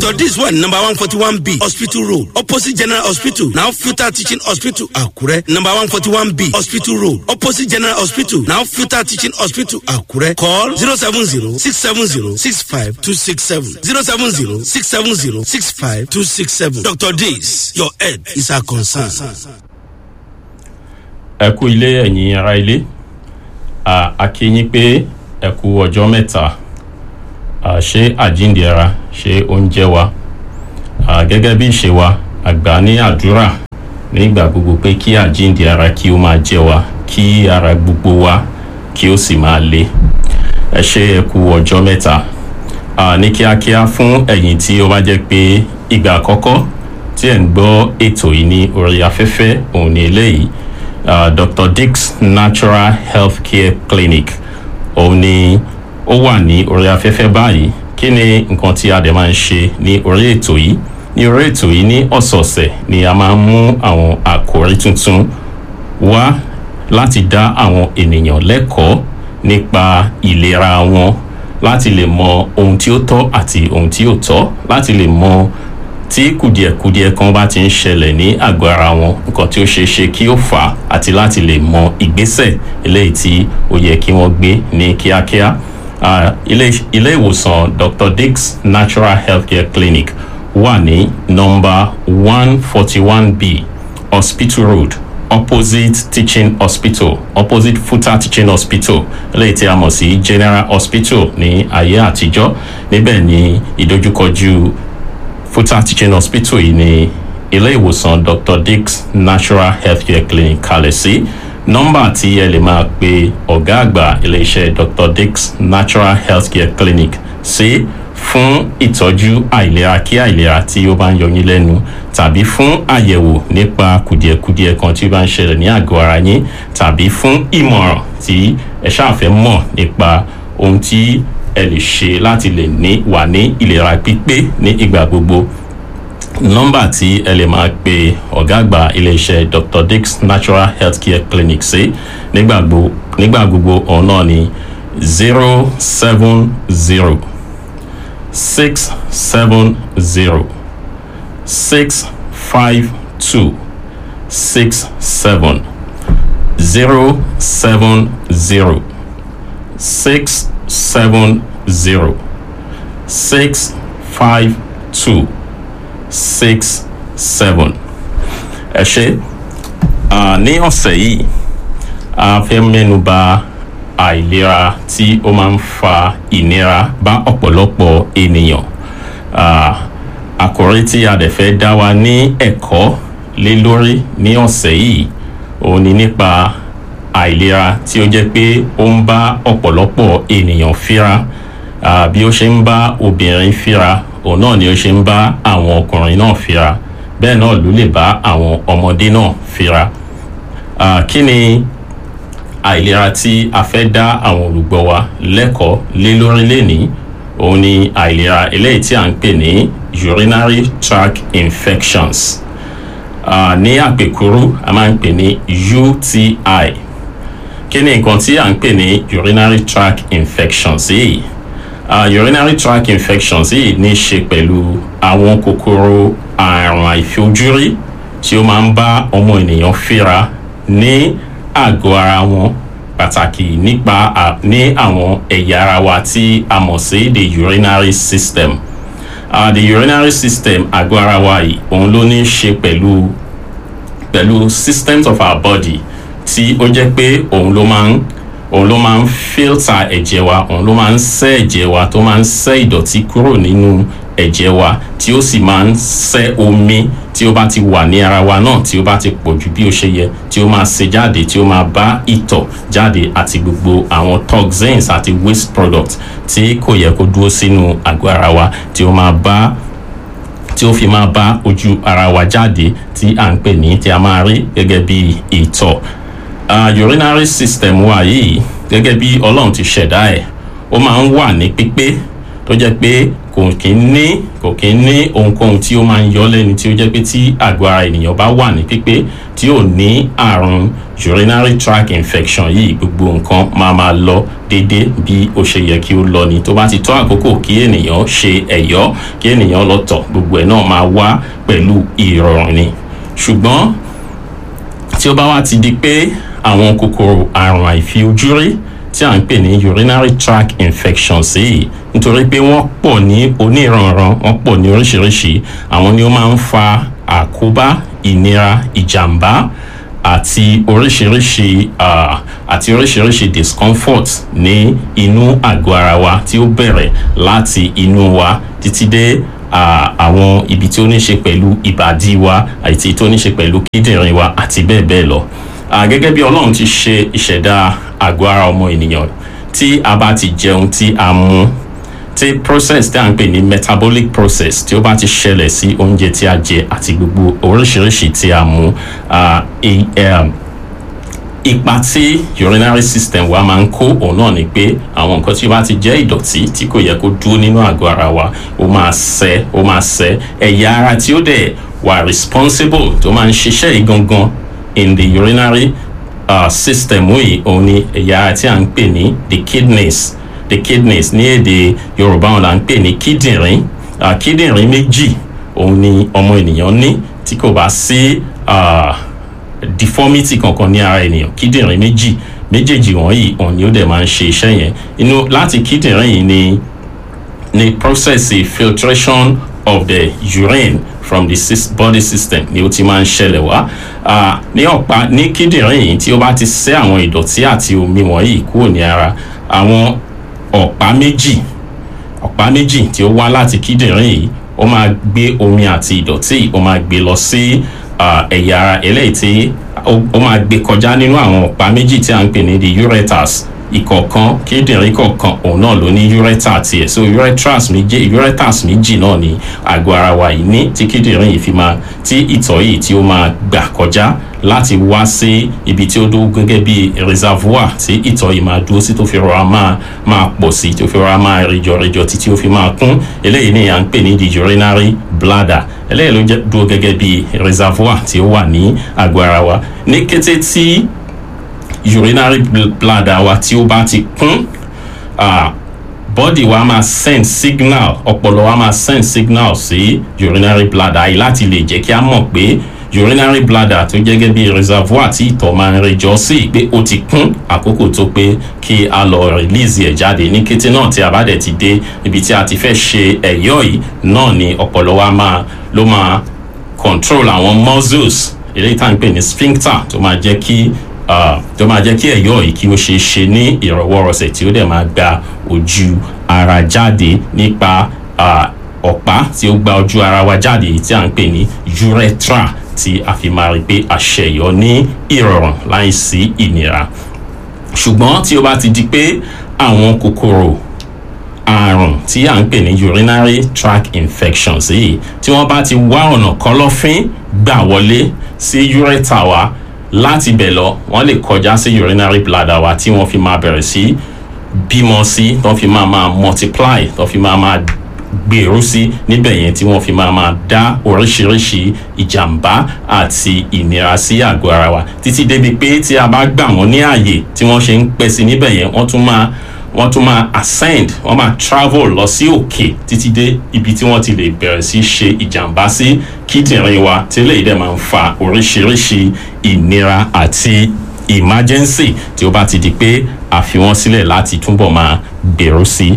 dr dis wà ní number one forty one b hospital road opposite general hospital now filter teaching hospital àkúrẹ́ number one forty one b hospital road opposite general hospital now filter teaching hospital àkúrẹ́ call zero seven zero six seven zero six five two six seven zero seven zero six seven zero six five two six seven dr dis your head is our concern. ẹ kú ilé ẹ̀yin ara ilé À, a kí yín pé ẹ kú ọjọ́ mẹ́ta À, ṣé àjíǹde ara ṣé oúnjẹ wa À, gẹ́gẹ́ bí ìṣe wa àgbà ní àdúrà nígbà gbogbo pé kí àjíǹde ara kí ó máa jẹ wa kí ara gbogbo wa kí ó sì máa le ẹ ṣé ẹ kú ọjọ́ mẹ́ta À, ní kíákíá fún ẹ̀yin tí ó bá jẹ́ pé ìgbà àkọ́kọ́ tí ẹ̀ ń gbọ́ ètò yìí ní orí afẹ́fẹ́ òun ni eléyìí uh, dr dix natural health care clinic òun ni ó wà ní orí afẹ́fẹ́ báyìí kí ni nǹkan tí a dẹ̀ máa ń ṣe ní orí ètò yìí ní orí ètò yìí ní ọ̀sọ̀ọ̀sẹ̀ ni a máa ń mú àwọn àkòrí tuntun wá láti dá àwọn ènìyàn lẹ́kọ̀ọ́ nípa ìlera wọn láti lè mọ ohun tí ó tọ́ àti ohun tí ò tọ́ láti lè mọ tí kùdìẹ̀kudiẹ kan bá ti ń ṣẹlẹ̀ ní àgọ́ ara wọn nǹkan tí ó ṣeé ṣe kí ó fà á àti láti lè mọ ìgbésẹ̀ eléyìí tí ó yẹ kí wọ́n gbé ní kíákíá Ah, ilé ilé ìwòsàn dr dix natural healthcare clinic wà ní nọmba one forty one b hospital road opposite teaching hospital opposite futa teaching hospital eléyìí tí a mọ̀ sí general hospital ní ayé àtijọ́ níbẹ̀ ní ìdojúkọjú futa teaching hospital yìí ní ilé ìwòsàn dr dix natural healthcare clinic kalẹ̀ sí nọ́mbà tí ẹ lè máa pe ọ̀gá àgbà iléeṣẹ́ dr dix natural healthcare clinic sí fún ìtọ́jú àìlera kí àìlera tí ó bá ń yọ yín lẹ́nu tàbí fún àyẹ̀wò nípa kùdìẹ̀kudiẹ kan tí ó bá ń ṣẹlẹ̀ ní àgọ́ ara yín tàbí fún ìmọ̀ràn tí ẹ ṣáàfẹ́ mọ̀ nípa ohun tí ẹ lè ṣe láti lè ní wà ní ìlera pípé ní ìgbà gbogbo nọ́mbà tí ẹ lè máa pe ọ̀gá àgbà iléeṣẹ́ dr dix natural healthcare clinic sí nígbà gbo- nígbà gbogbo ọ̀hún náà ni zero seven zero six seven zero six five two six seven zero seven zero six seven zero six five two six seven ẹ ṣe Ah, ní ọ̀sẹ̀ yìí a fẹ́ mẹ́nu bà àìlera tí ó máa ń fa ìnira bá ọ̀pọ̀lọpọ̀ ènìyàn Ah, àkòrí tí a dẹ̀ fẹ́ dá wa ní ẹ̀kọ́ lé lórí ní ọ̀sẹ̀ yìí òun ni nípa àìlera tí ó jẹ́ pé ó ń bá ọ̀pọ̀lọpọ̀ ènìyàn fíra Ah, bí ó ṣe ń bá obìnrin fíra òun náà ni ó ṣe ń bá àwọn ọkùnrin náà fíra bẹ́ẹ̀ náà ló lè bá àwọn ọmọdé náà fíra Ah, kí ni àìlera tí a fẹ́ dá àwọn olùgbọ́ wa lẹ́kọ̀ọ́ lé lórí lénìí òun ni àìlera eléyìí tí à ń pè ní urinary tract infections Ah, ní àpèkúrú a máa ń pè ní uti kí ni nǹkan tí à ń pè ní urinary tract infections yìí uh, urinary tract infections yìí ní í ṣe pẹ̀lú àwọn kòkòrò àrùn àìfojúrí tí ó máa ń bá ọmọ ènìyàn fíra ní àgọ́ ara wọn pàtàkì nípa à- ní àwọn ẹ̀yà ara wa tí a mọ̀ sí the urinary system uh, the urinary system àgọ́ ara wa yìí òun ló ní í ṣe pẹ̀lú pẹ̀lú systems of our body tí ó jẹ́ pé òun ló máa ń òun ló máa ń filter ẹ̀jẹ̀ wa òun ló máa ń ṣẹ́ ẹ̀jẹ̀ wa tó máa ń ṣẹ́ ìdọ̀tí kúrò nínú ẹ̀jẹ̀ wa tí ó sì máa ń ṣẹ́ omi tí ó bá ti wà ní ara wa náà tí ó bá ti pọ̀ ju bí ó ṣe yẹ tí ó máa ṣe jáde tí ó máa bá ìtọ̀ jáde àti gbogbo àwọn toxins àti waste products tí kò yẹ kó dúró sínú àgọ́ ara wa tí ó máa bá tí ó fi máa bá ojú ara wa jáde tí à ń pè ní tí a máa rí gẹ́gẹ́ bí ìtọ̀ uh, urinary system wa yìí gẹ́gẹ́ bí ọlọ́run ti ṣẹ̀dá ẹ̀ ó máa ń wà ní pípé tó jẹ́ pé kò kí ń ní kò kí ń ní ohunkóhun tí ó máa ń yọ lẹ́nu tí ó jẹ́ pé tí àgọ́ ara ènìyàn bá wà ní pípé tí ò ní àrùn urinary tract infection yìí gbogbo nǹkan máa máa lọ déédéé bí ó ṣe yẹ kí ó lọ ni tó bá ti tó àkókò kí ènìyàn ṣe ẹ̀yọ́ kí ènìyàn lọ tọ̀ gbogbo ẹ̀ náà máa wá pẹ̀lú ìrọ̀rùn ni ṣùgbọ́n tí ó bá wá ti di pé àwọn kòkòrò àrùn àìfiojúrí tí à ń pè ní urinary tract infections yìí nítorí pé wọ́n pọ̀ ní oníranran wọ́n pọ̀ ní oríṣiríṣi àwọn ni ó máa ń fa àkóbá ìnira ìjàmbá àti oríṣiríṣi uh, àti oríṣiríṣi discomfort ní inú àgọ́ ara wa tí ó bẹ̀rẹ̀ láti inú wa títí dé àwọn uh, ibi tí ó ní ṣe pẹ̀lú ìbàdí wa àti tó ní ṣe pẹ̀lú kíndìnrín wa àti bẹ́ẹ̀ bẹ́ẹ̀ lọ. Uh, gẹ́gẹ́ bí ọlọ́run ti ṣe ìṣẹ̀dá àgọ́ ara ọmọ ènìyàn tí a bá ti jẹun tí a mu tí process tí a ń pè ní metabolic process tí ó bá ti ṣẹlẹ̀ sí oúnjẹ tí a jẹ àti gbogbo oríṣiríṣi tí a mu ipa tí urinary system wa máa ń kó òun náà ni pé àwọn nǹkan tí ó bá ti jẹ́ ìdọ̀tí tí kò yẹ kó dúró nínú àgọ́ ara wa ó máa ṣẹ́ ó máa ṣẹ́ ẹ̀yà ara tí ó dẹ̀ wà responsible tó máa ń ṣiṣẹ́ yìí gangan in the urinary uh, system yìí òun ni ẹ̀yà ara tí a ń pè ní the kidneys the kidneys ní èdè yorùbá wọn là ń pè ní kíndìnrín uh, kíndìnrín méjì òun ni ọmọ ènìyàn ní tí kò bá sí uh, deformity kankan ní ara ènìyàn kíndìnrín méjì méjèèjì wọ̀nyí òun ni ó dẹ̀ máa ń ṣe iṣẹ́ yẹn inú láti kíndìnrín yìí ni ni process filtration of the urine from the body system ni ó ti máa ń ṣẹlẹ̀ wá ní ọ̀pá ní kíndìnrín yìí tí ó bá ti ṣẹ́ àwọn ìdọ̀tí àti omi wọ̀nyí kúrò ní ara àwọn ọ̀pá méjì ọ̀pá méjì tí ó wá láti kíndìnrín yìí ó máa gbé omi àti ìdọ̀tí ó máa gbé lọ sí ẹ̀yà ara eléyìí tí ó máa gbé kọjá nínú àwọn ọ̀pá méjì tí a ń pè ní the ureters ìkọ̀ọ̀kan kíndìnrín kọ̀ọ̀kan òun náà ló ní ureter tiẹ̀ so ureters méjì ureters méjì náà ni àgọ́ ara wa yìí ní tí kíndìnrín yìí fi máa tí ìtọ̀ yìí tí ó máa gbà kọjá láti wá sí ibi tí ó dó gẹ́gẹ́ bí reservoir tí ìtọ̀ yìí máa dúró sí tó fi rọra máa máa pọ̀ sí tó fi rọra máa rìjọ rìjọ títí ó fi máa kún eléyìí ni à ń pè ní the urinary bladder eléyìí ló dúró gẹ́gẹ́ bí reservoir tí ó wà ní àgọ́ ara wa ní kété tí urinary bladder wa tí ó bá ti kún uh, body wa máa send signal ọpọlọ wa máa send signal sí urinary bladder yìí láti lè jẹ́ kí a mọ̀ pé urinary bladder tó jẹ́ gẹ́gẹ́ bí reservoir tí ìtọ̀ máa ń rejọ sí pé ó ti kún àkókò tó pé kí a lọ release ẹ̀ jáde ní kété náà tí a bá dẹ̀ ti dé ibi tí a ti fẹ́ ṣe ẹ̀yọ́ yìí náà ni ọpọlọ wa máa ló máa control àwọn muscles eléyìí tá à ń pè ní sphincter tó máa jẹ́ kí tó máa jẹ́ kí ẹ̀yọ́ yìí kí ó ṣe é ṣe ní ìrọ̀wọ́rọ̀sẹ̀ tí ó dẹ̀ máa gba ojú ara jáde nípa ọ̀pá tí ó gba ojú ara wa jáde tí à ń pè ní urethra tí a fi máa rí pé àṣẹyọ ní ìrọ̀rùn láìsí ìnira ṣùgbọ́n tí ó bá ti di pé àwọn kòkòrò àrùn tí à ń pè ní urinary tract infections yìí tí wọ́n bá ti wá ọ̀nà kọ̀lọ̀fín gbà wọlé sí urethra wa láti bẹ̀ lọ wọ́n lè kọjá sí urinary bladder wa tí wọ́n fi máa bẹ̀rẹ̀ sí bímọ sí tó fi máa máa multiply tó fi máa máa gbèrú sí níbẹ̀ yẹn tí wọ́n fi máa máa dá oríṣiríṣi ìjàmbá àti ìnira sí àgọ́ ara wa títí débi pé tí a bá gbà wọ́n ní ààyè tí wọ́n ṣe ń pẹ́ sí níbẹ̀ yẹn wọ́n tún máa wọ́n tún máa ascend wọ́n máa travel lọ sí òkè títí dé ibi tí wọ́n ti lè bẹ̀rẹ̀ sí ṣe ìjàmbá sí kíndìnrín wa tí eléyìí dẹ̀ máa ń fa oríṣiríṣi ìnira àti emergency tí ó bá ti di pé a fi wọ́n sílẹ̀ láti túbọ̀ máa gbèrú sí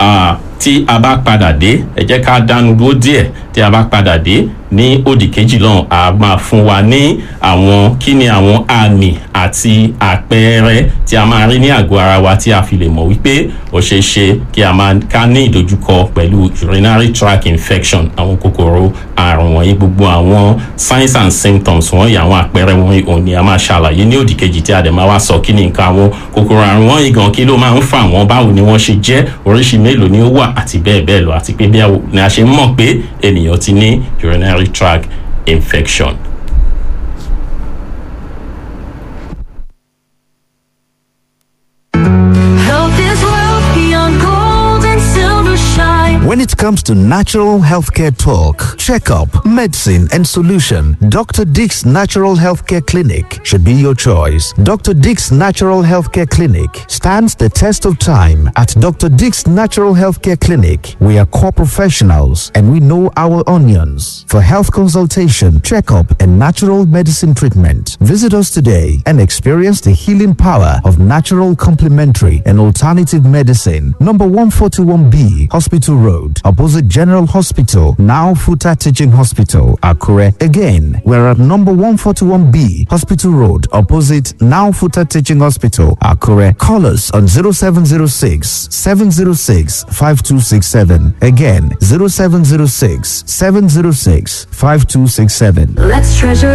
tí a bá padà dé ẹ jẹ́ ká dánu dúró díẹ̀ tí a bá padà dé ní òdì kejì lọ́hùn a máa fún wa ní àwọn kí ni àwọn àmì àti àpẹẹrẹ tí a máa rí ní àgọ́ ara wa tí a fi lè mọ̀ wípé ó ṣeé ṣe kí a máa ká ní ìdojúkọ pẹ̀lú urinary tract infection àwọn kòkòrò àrùn wọ̀nyí gbogbo àwọn signs and symptoms wọ̀nyí àwọn àpẹẹrẹ wọ̀nyí òun ni a máa ṣàlàyé ní òdì kejì tí a dẹ̀ máa wá sọ kí ni nǹkan àwọn kòkòrò àrùn wọ̀nyí gan kí ló máa ń fà wọ́n báwo ni wọ́n ṣe jẹ́ oríṣi mélòó ni ó wà àti bẹ́ẹ̀ bẹ́ẹ̀ lọ àti pé bí a ṣe mọ̀ pé ènìyàn ti ní urinary tract infection. Health is wealth beyond gold and silver shine. When When it comes to natural healthcare talk, checkup, medicine, and solution, Dr. Dick's Natural Healthcare Clinic should be your choice. Dr. Dick's Natural Healthcare Clinic stands the test of time. At Dr. Dick's Natural Healthcare Clinic, we are core professionals and we know our onions. For health consultation, checkup, and natural medicine treatment, visit us today and experience the healing power of natural complementary and alternative medicine. Number 141B, Hospital Road, opposite General Hospital, now Futa Teaching Hospital, Akure. Again, we're at number 141B, Hospital Road, opposite now Futa Teaching Hospital, Akure. Call us on 0706 706 5267. Again, 0706 706 5267. Let's treasure